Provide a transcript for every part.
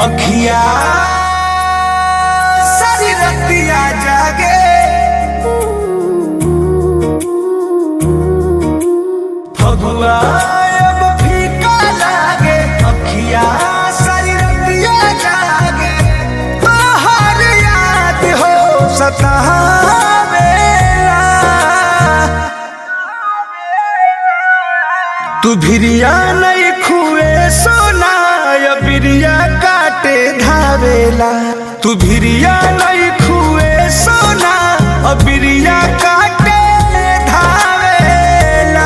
अखिया सारी रतिया जागे फगुआ अब फीका लागे अखिया सारी रतिया जागे तोहर याद हो सतावेला तू भिरिया नहीं खुए सोना या बिरिया काटे धावेला तू भिरिया नहीं खुए सोना और बिरिया काटे धावेला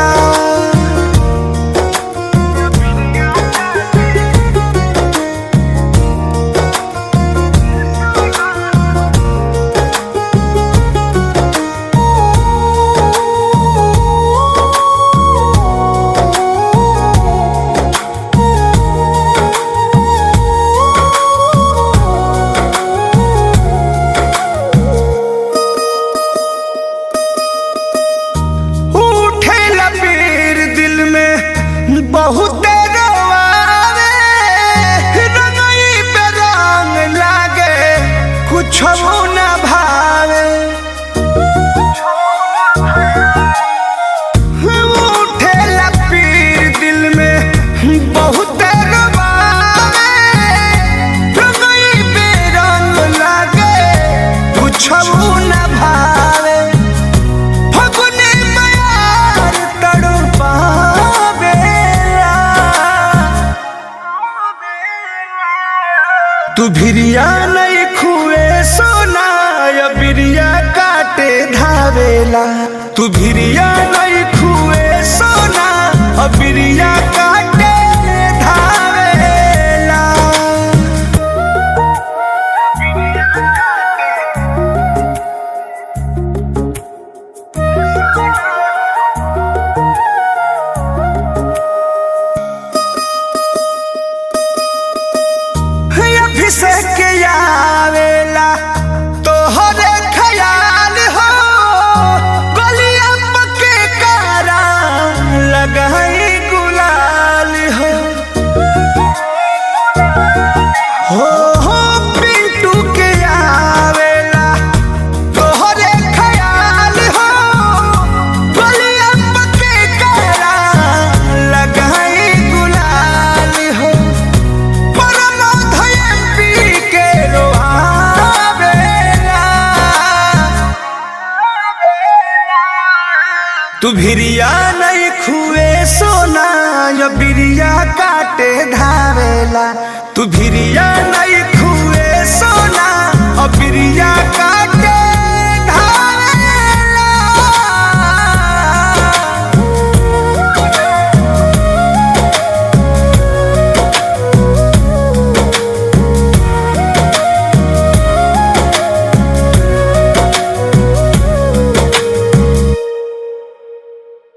उठे लपीर दिल में बहुत रोआवे रंगई पे रंग लागे कुछ न भावे उठे लपीर दिल में बहुत रोआवे रंगई पे रंग लागे कुछ न भावे फगुने मयार तड़पावेला तू भिरिया नहीं खुए सोना या बिरिया काटे धावेला तू भिरिया नहीं खुए सोना और बिरिया काटे धावेला अभिषेक आवेला तोहरे ख्याल हो गलिया पके कारा लगाई गुलाल हो हो हो पिंटू के आवेला तोहरे ख्याल हो गलिया पके कारा लगाई गुलाल हो तू भिरिया नहीं खुए सोना या बिरिया काटे धावेला तू भिरिया नहीं खुए सोना और बिरिया का